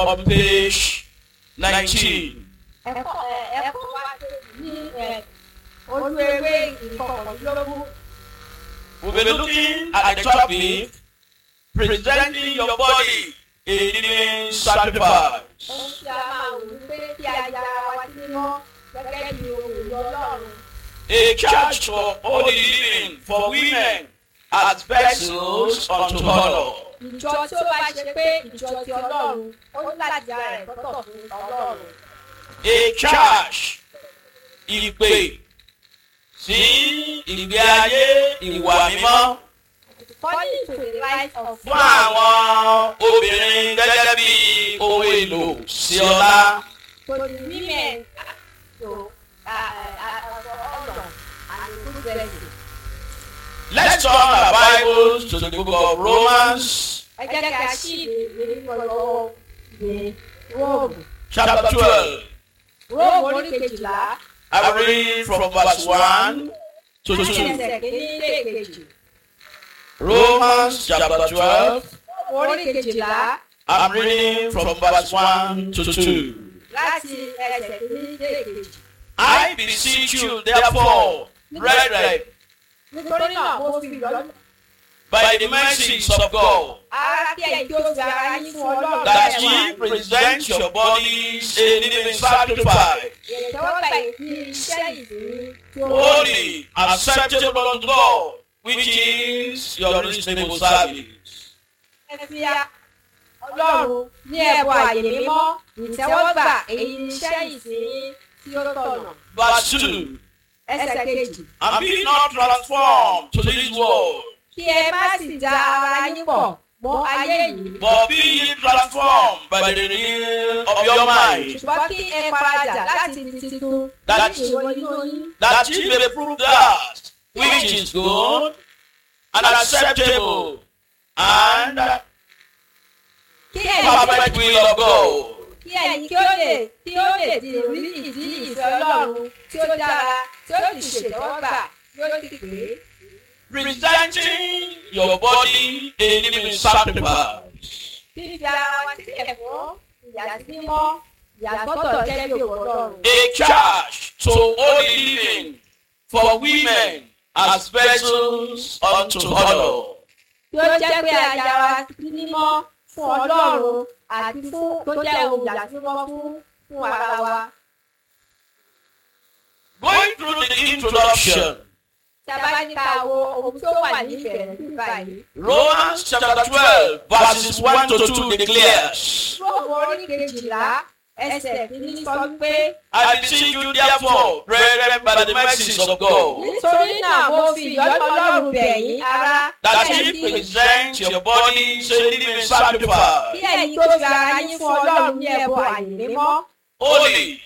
on page 19. ẹ̀kọ́ ẹ̀, ẹ̀kọ́ wa ní ẹ̀, ojú ewé ìkọkànlélógún. We'll be looking at the topic presenting your body a living sacrifice. ohun tí a máa wò ní pé kí a ya ara wa sí mímọ́ gẹ́gẹ́ bí ohun èlò ọlọ́run. A church for holy living for women as vessels unto honor. ìjọ tí ó bá ṣe pé ìjọ ti ọlọ́run ó ní láti ara rẹ̀ tọ́tọ̀ fún ọlọ́run. A church ìpè sí ìgbé ayé ìwà mímọ́ according to the life of fún àwọn obìnrin gẹ́gẹ́ bí ohun èlò sí ọlá. to the women to uh, uh, honor and good blessing. Let's turn our Bibles to the book of Romans ẹ jẹ́ kí a ṣí ìwé nínú ọ̀rọ̀ ìwé róòmù. chapter twelve. róòmù orí kejìlá I read from verse one to láti two. ẹsẹ̀ kìíní dé kejì. Romans chapter twelve. róòmù orí kejìlá I'm reading from verse one to two. láti ẹsẹ̀ kìíní dé kejì. I beseech you, therefore, brethren, nítorí náà mo fi ìyọ́nú by the mercies of God, ara kí ẹ̀yin kí ó fi ara yín fún ọlọ́run that bẹ́ẹ̀ ye wá. present your bodies a living sacrifice, ìtẹ́wọ́gbà ìdí iṣẹ́ ìdí tí ó holy, acceptable unto God, which is your reasonable service. ẹ fi a- ọlọ́run ní ẹ̀bùn àyè mímọ́ ìtẹ́wọ́gbà èyí ni iṣẹ́ ìsìn tí ó tọ̀nà. Verse 2 ẹsẹ̀ kejì And be not transformed to this world, kí ẹ má sì da ara yín pọ̀ mọ́ ayé yìí but be ye transformed by the renewal of your mind, ṣùgbọ́n kí ẹ paradà láti di titun That- ní ìwọ inú yín that ye may prove that which is good and acceptable and kí ẹ̀yin perfect will of God. kí ẹ̀yin kí ó lè kí ó lè di rí ìdí ìfẹ́ ọlọ́run tí ó dára tí ó sì ṣètẹ́wọ́gbà yóò sì pé. Presenting your body a living sacrifice. fífi ara wa sílẹ̀ fún ìyàsímọ́ ìyàsọ́tọ̀ jẹ́ bí òwò ọlọ́run. A church to holy living for women as vessels unto honor. tí ó jẹ́ pé a ya wa sí mímọ́ fún ọlọ́run àti fún tó jẹ́ ohun ìyàsímọ́ fún fún ara wa. Going through the introduction, tí a bá ní ká wo ohun tó wà ní ìbẹ̀rẹ̀ nípa yìí. Romans chapter 12, verses 1 to 2 declares, Róòmù orí kejìlá ẹsẹ̀ kìíní sọ wípé I beseech you therefore, brethren, by the mercies of God, nítorí náà mo fi ìyọ́nú ọlọ́run bẹ̀ yín ará that kí ye ẹ̀yin present your bodies a living sacrifice, kí ẹ̀yin tó fi ara yín fún ọlọ́run ní ẹ̀bùn àyè mímọ́ holy,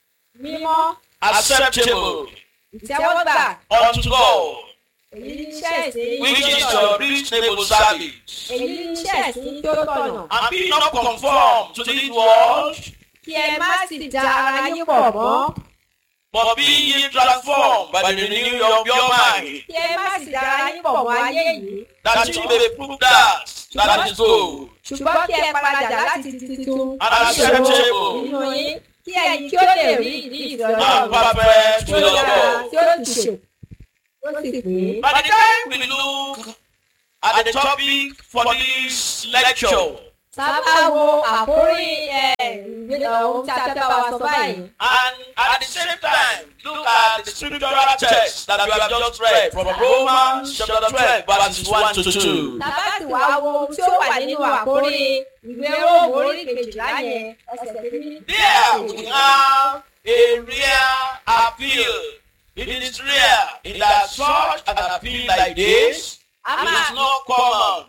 mímọ́ acceptable ìtẹ́wọ́gbà unto God, èyí ní iṣẹ́ ìsìn which tí ó is tọ̀nà. your reasonable service. èyí ní iṣẹ́ ìsìn tí ó tọ̀nà. And be not conformed to this world, kí ẹ má sì da ara yín pọ̀ mọ́ but be ye transformed by the renewing of your mind, kí ẹ má sì da ara yín pọ̀ mọ́ ayé yìí that ye may prove that that is good ṣùgbọ́n kí ẹ paradà láti di titun and acceptable nínú yín kí ẹ̀yin kí ó lè rí ìdí ìfẹ́ and ọlọ́run perfect tí ó will of dára God. tí ó sì ṣe ó sì pé. By the time we look at the topic for this lecture, sábà wo àkórí ẹ̀ ìwé ohun tí a fẹ́ bá wa sọ báyìí. and at the same time look at the scriptural text that we have just read from Romans chapter 12, verses 1 to 2. sábà sì wá wo ohun tí ó wà nínú àkórí ìwé róòmù orí kejìlá yẹn ẹsẹ̀ kìíní. There we have a real appeal. It is rare in that such an appeal like this a it is máa not common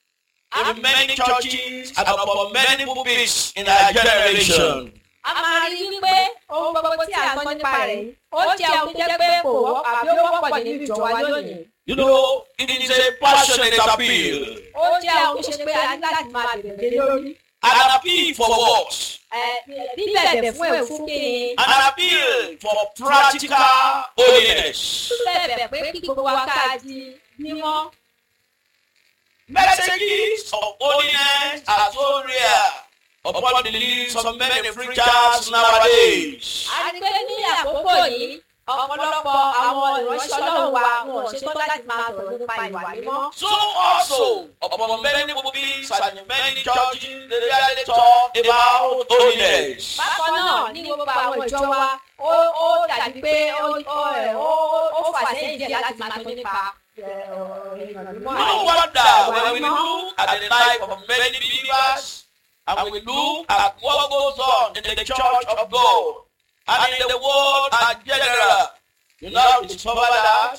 in many churches and upon many pulpits in our generation. a máa rí wípé ohun gbogbo tí a gbọ́ nípa rẹ̀ yìí, ó jẹ́ ohun tó jẹ́ pé kò wọ́ àbí ó wọ́pọ̀ nínú ìjọ wa lónìí. You know, it is a passionate appeal. ó jẹ́ ohun tó ṣe pé a ní láti máa bẹ̀rẹ̀ lé lórí. An appeal for what? Ẹ, bíbẹ̀bẹ̀ fún èfú kí ni An appeal for practical holiness. bẹ̀bẹ̀ pé kí gbogbo wa ká di mímọ́. Messages of holiness are so rare upon the lips of many preachers nowadays. a rí pé ní àkókò yìí ọ̀pọ̀lọpọ̀ àwọn ìránṣẹ́ ọlọ́run wa wọn ò ṣetán láti máa sọ̀rọ̀ nípa ìwà mímọ́. So also, upon many pulpits and in many churches, they rarely talk about holiness. bákan náà ní gbogbo àwọn ìjọ wa ó ó dàbí pé ó ó ẹ̀, ó ó fà sẹ́yìn díẹ̀ láti máa sọ nípa ẹ̀, ọ̀rọ̀ ìwà mímọ́ No àti wonder ìwà when we mímọ́. look at the life of many believers and we look at what goes on in the church of God and in the world in general, you now discover that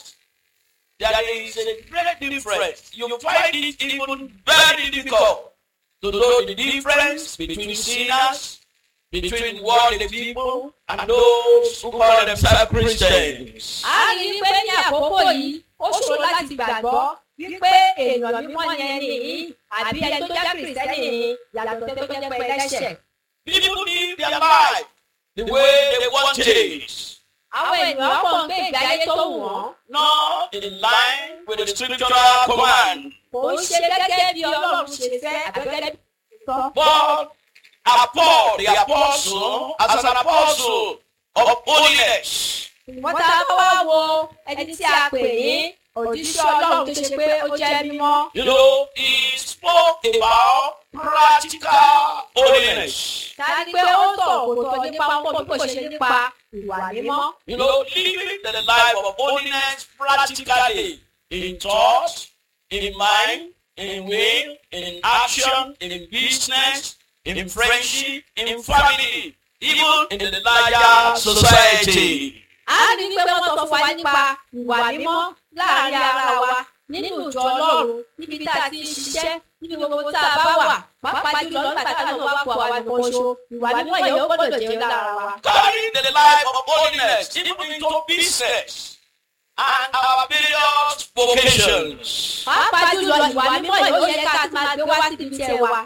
there is a great difference. You find it even very difficult to know the difference between sinners, between worldly people, and those who call themselves Christians. a rí i pé ní àkókò yìí ó ṣòro láti gbàgbọ́ wípé èèyàn mímọ́ yẹn nìyí àbí ẹni tó jẹ́ kìrìsìtẹ́nì ni yàtọ̀ tó tó jẹ́ pé ẹlẹ́ṣẹ̀. People live their life the way they want it. àwọn èèyàn pọ̀ ń gbé ìgbé ayé tó wù wọ́n not in line with the scriptural command. kò ń ṣe gẹ́gẹ́ bí ọlọ́run ṣe fẹ́ àbẹ́gẹ́ bí sọ. But uh, Paul, the apostle, as an apostle of holiness, wọ́n tá a bá wá wo ẹni tí a pè ní òjíṣẹ́ ọlọ́run tó ṣe pé ó jẹ́ mímọ́. you know, he spoke about practical holiness. ká ní pé ó sọ̀rọ̀ kò sọ nípa pọ̀ bí kò ṣe nípa ìwà mímọ́. You know, living the life of holiness practically in thought, in mind, in will, in action, in business, in friendship, in family, even in the larger society. a ní pé wọ́n sọ fún wa nípa ìwà mímọ́ láàrin ara wa nínú ìjọ ọlọ́run níbi tá a ti ń ṣiṣẹ́ níbi gbogbo tá a bá wà pàápàá jùlọ nígbà tá a náà wá kó àwa nìkan ṣo ìwà mímọ́ yẹn ó gbọ́dọ̀ jẹ́ lára wa. Carry the life of holiness even into business and our various vocations. pàápàá jùlọ ìwà mímọ́ yìí ó yẹ ká ti máa gbé wá síbi iṣẹ́ wa.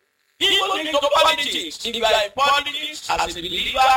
Even into politics, if you are in politics as a believer,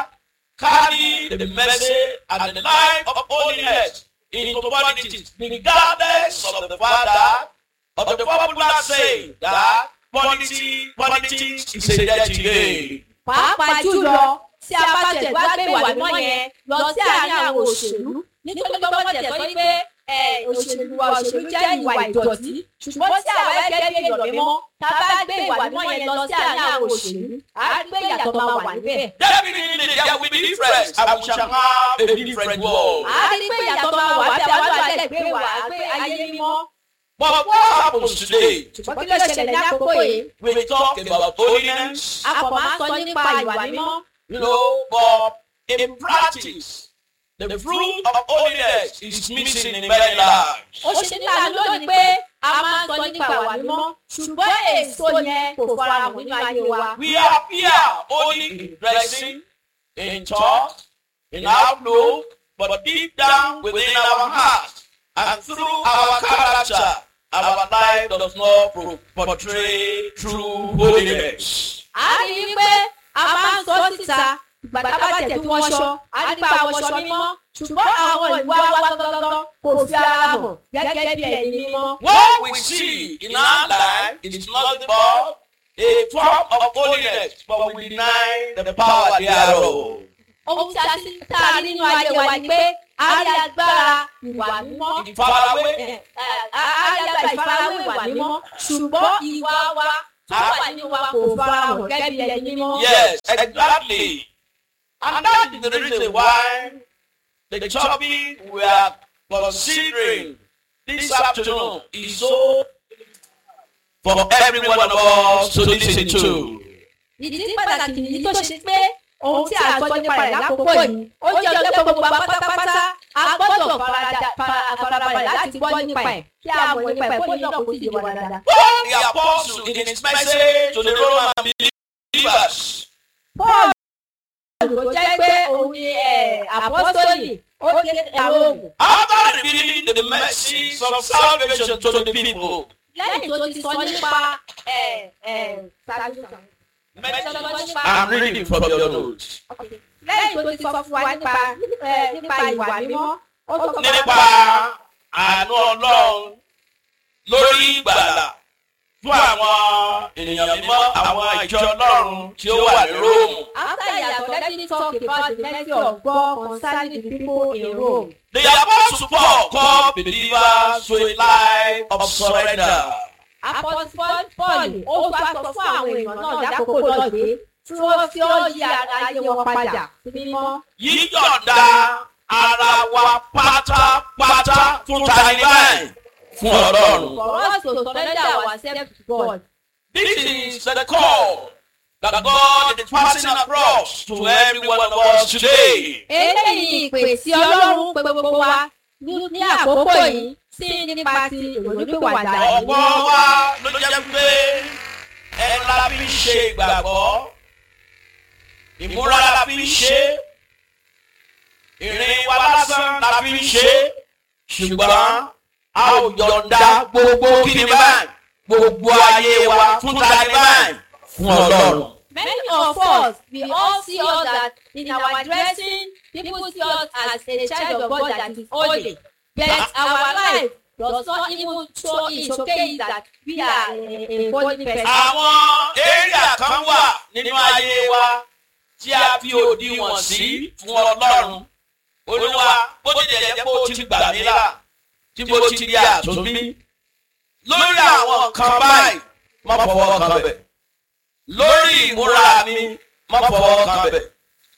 carry the message and the life of holiness into politics, regardless of the father of the popular saying that politics, politics is a dirty game. pàápàá jùlọ tí a bá tẹ̀ wá gbé ìwà mímọ́ yẹn lọ sí àárín àwọn òṣèlú nítorí pé wọ́n tẹ̀ sọ ní pé ẹ, òṣèlú wa òṣèlú jẹ́ ìwà ìdọ̀tí ṣùgbọ́n tí àwọn ẹgbẹ́ bí èèyàn mímọ́ tá a bá gbé ìwà mímọ́ yẹn lọ sí àárín àwọn òṣèlú á rí pé ìyàtọ̀ máa wà níbẹ̀. Definitely there will be difference and we shall have a different world. á rí pé ìyàtọ̀ máa wà bí àwọn àlẹ́ gbé wà á gbé ayé mímọ́. But what happens today? ṣùgbọ́n kí ló ṣẹlẹ̀ ní àkókò yìí? We talk about holiness, a kò máa ń sọ nípa ìwà mímọ́. you know, but in practice, the fruit of holiness is missing in many lives. ó ṣe ní àánú lónìí pé a máa ń sọ nípa ìwà mímọ́ ṣùgbọ́n èso yẹn kò farahàn nínú ayé wa. We appear only in dressing, in talk, in outlook, but deep down within our heart and through our character, our life does not pro- portray true holiness. a rí i pé a máa ń sọ síta ìgbà tá a bá tẹ̀ tí wọ́n ṣọ a rí pa àwọn ṣọ mímọ́ ṣùgbọ́n àwọn ìwà wa gangan kò fi ara hàn gẹ́gẹ́ bí ẹni mímọ́. What we see in our life is nothing but a form of holiness, but we deny the power thereof. ohun tí a ti tá a rí nínú ayé wa ni pé a rí agbára ìwà mímọ́ Ìfarawé. ẹ̀, a a rí agbára ìfarawé ìwà mímọ́ ṣùgbọ́n ìwà wa tó wà nínú wa kò farahàn gẹ́gẹ́ bí ẹni mímọ́. Yes, exactly. And that is the reason why the topic we are considering this afternoon is so for every one of us to listen to. ìdí pàtàkì nìyí tó ṣe pé ohun tí a sọ nípa rẹ̀ lákòókò yìí ó jẹ́ ọjọ́ pé gbogbo wa pátápátá a gbọ́dọ̀ farada- fara- farabalẹ̀ láti gbọ́ nípa ẹ̀ kí a mọ̀ nípa ẹ̀ kó ní náà kó sì yé wa dáadáa. Paul the apostle in his message to the Roman believers Paul ló jẹ́ pé òun ni ẹ̀, àpọ́sítélì ó ké àwọn oògùn. after revealing the message of salvation to the people, lẹ́yìn tó ti sọ nípa ẹ̀, ẹ̀, ṣáájú kan. Tó sọ nípa- I'm reading from your notes. lẹ́yìn tó ti sọ fún wa nípa ẹ̀, nípa ìwà mímọ́ ó sọ fún wa nípa àánú ọlọ́run lórí ìgbàlà fún àwọn ènìyàn mímọ́ àwọn ìjọ ọlọ́run tí ó wà ní róòmù. After he had already talked about the mercy of God concerning the people in Rome, The apostle Paul called believers to a life of surrender. Apostle Paul Paul ó wá sọ fún àwọn èèyàn náà lákòókò náà pé tí wọ́n fi ó yí ara ayé wọn padà sí mímọ́. Yíyọ̀ǹda ara wa pátápátá fún tani báyìí fún ọlọ́run. For us to surrender ourselves to God. This is the call that God is passing across to every one of us today. Eléyìí ìpè tí Ọlọ́run pe gbogbo wa ní ní àkókò yìí sí nípa ti ìrònúpìwàdà Ọ̀pọ̀ yìí. wa ló jẹ́ pé ẹnu la fi ń ṣe ìgbàgbọ́. Ìmúra la fi ń ṣe. Ìrìn wa lásán la fi ń ṣe. Ṣùgbọ́n a ò yọ̀ǹda gbogbo kíni báyìí. Gbogbo ayé wa fún tani báyìí. Fún Ọlọ́run. Many of us, we all see us that in our dressing, people see us as a child of God that is holy. But our life does not even show it showcase that we are a, a holy person. Àwọn area kan wà nínú ayé wa tí a fi òdiwọ̀n sí fún Ọlọ́run. Olúwa bó ti dẹ̀ jẹ́ pé ó ti gbà mí là tí mo ti di àtúnbí. Lórí àwọn kan báyìí, má fọwọ́ kan bẹ̀. Lórí ìmúra mi, má fọwọ́ kan bẹ̀.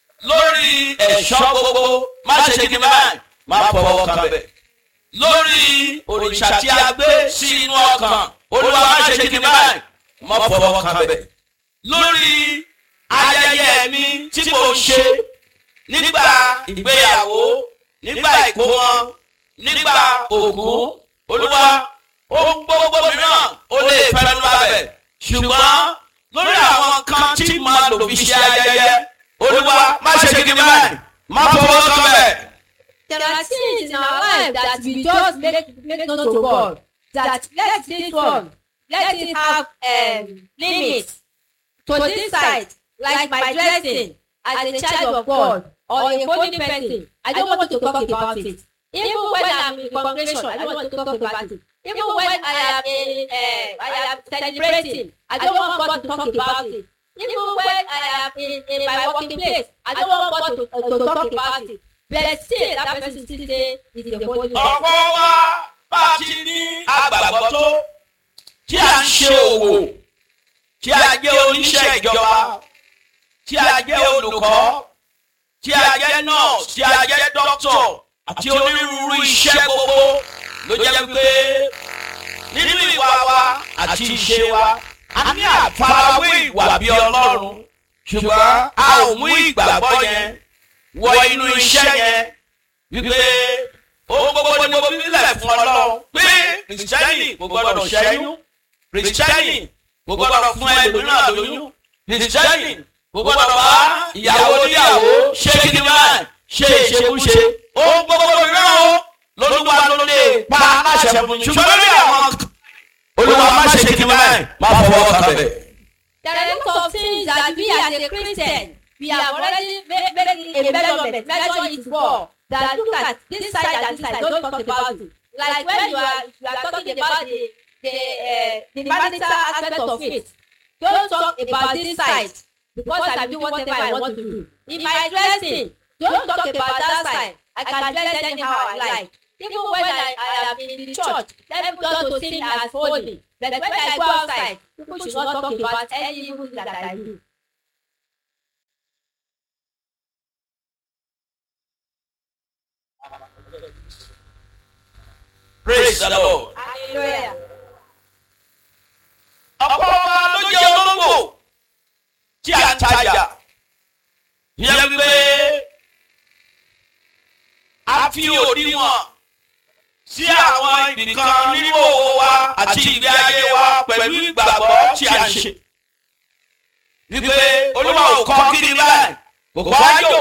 Lórí ẹ̀ṣọ́ gbogbo, má ṣe kí ni báyìí, má fọwọ́ kan bẹ̀. Lórí òrìṣà tí a gbé sí inú ọkàn, Olúwa má ṣe kí ni báyìí, má fọwọ́ kan bẹ̀. Lórí ayẹyẹ mi tí mo ń ṣe nígbà ìgbéyàwó nígbà ìkómọ nígbà òkú olúwa ohun gbogbo mìíràn ó lè fẹnu abẹ ṣùgbọ́n lórí àwọn kan tí màá lò fi ṣe ayẹyẹ olúwa má ṣe kíkí báyìí má fọwọ́ kan bẹ̀. There are things in our life that we just make, make known to God. That let this one, let it have um, limits to this side, like my dressing as a child of God or a holy person. I don't want to talk about it. Even when I'm in congregation, I don't want to talk about it. Even when I am in, uh, I am celebrating, I don't want God to talk about it. Even when I am in, in my working place, I don't want God to, uh, to talk about it. But still, that person still say is the holy person. ọ̀pọ̀ wa bá a ti ní agbàgbọ́ tó tí a ń ṣe òwò tí a jẹ́ oníṣẹ́ ìjọba tí a jẹ́ olùkọ́ tí a jẹ́ nọ́ọ̀sì tí a jẹ́ dókítọ̀ àti onírúurú iṣẹ́ gbogbo ló jẹ́ pé nínú ìwà wa àti ìṣe wa a ní àfarawé ìwà bí ọlọ́run ṣùgbọ́n a ò mú ìgbàgbọ́ yẹn wọ inú iṣẹ́ yẹn wípé ohun gbogbo ni mo fi sílẹ̀ fún ọlọ́run pé kìrìsìtẹ́nì kò gbọ́dọ̀ ṣẹ́yún kìrìsìtẹ́nì kò gbọ́dọ̀ fún ẹlòmíràn lóyún kìrìsìtẹ́nì kò gbọ́dọ̀ bá ìyàwó oníyàwó ṣé kíni máa ṣe ìṣekúṣe ohun gbogbo mìíràn o lolúwa ló lè pa aláṣẹ fún yín ṣùgbọ́n lórí àwọn olúwa má ṣe kíni máa má fọwọ́ kan bẹ̀. There are lots of things that we as a Christian, we have already made, made a measurement, measure it well. That look at this side and this side, don't talk about it. Like when you are you are talking about the the uh, the marital aspect of it, don't talk about this side because I do whatever I want to do. In my dressing, don't talk about that side. I can dress anyhow I like. Even when I, I am in the church, let me go to see me as holy. But when I go outside, people should not talk about any evil that I do. praise the lord. Hallelujah. ọ̀pọ̀ wa ló jẹ́ olóńgbò tí a ń tajà yẹ pé a fi òdiwọ̀n sí àwọn ibìkan nínú òwò wa àti ìgbé ayé wa pẹ̀lú ìgbàgbọ́ tí a ń ṣe. wípé olúwa ò kọ́ kí ni báyìí kò kọ́ ájò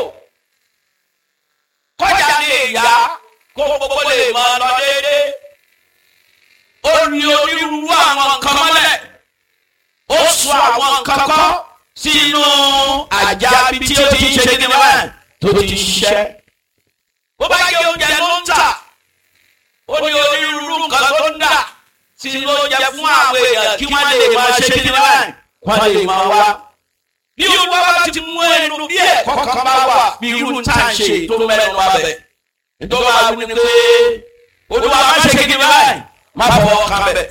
kọjá lè yá kó gbogbo lè mọ lọ déédéé ó ní onírúurú àwọn nǹkan mọ́lẹ̀ ó sọ àwọn nǹkan kọ́ sínú àjà bí tí ó ti ń ṣe ní báyìí tó ti ṣiṣẹ́. bó bá jẹ́ oúnjẹ ló ń tà ó ní onírúurú nǹkan tó ń dà tí ló jẹ fún àwọn èèyàn kí wọ́n lè máa ṣe kí ni báyìí wọ́n lè máa wá. bí olúwa bá ti mú ẹnu bí ẹ̀kọ́ kan bá wà bí irú tá à ń ṣe tó mẹ́nu wá bẹ̀. nítorí wàá wí ni pé olúwa má ṣe kí ni báyìí má fọwọ́ kan bẹ̀.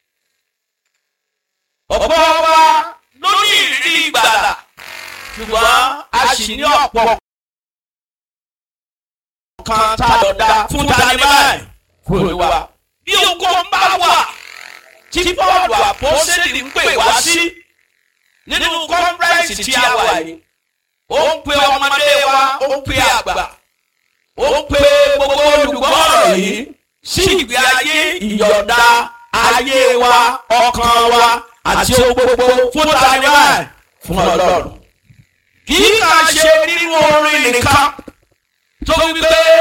ọ̀pọ̀ wa ló ní ìrírí ìgbàlà ṣùgbọ́n a sì ní ọ̀pọ̀ kan tá a lọ dá fún tani báyìí fún olúwa. bí oko ń bá wà tí bọ́ọ̀lù àpọ́sẹ̀lì ń pè wá sí nínú kọ́nfẹ́rẹ́nsì tí a wà yìí ó ń pe ọmọdé wa ó ń pe àgbà ó ń pe gbogbo olùgbọ́rọ̀ yìí sí ìgbé ayé ìyọ̀ǹda ayé wa ọkàn wa àti ohun gbogbo fún tani báyìí fún ọlọ́run kì í kàn ṣe nínú orin nìkan tó wípé.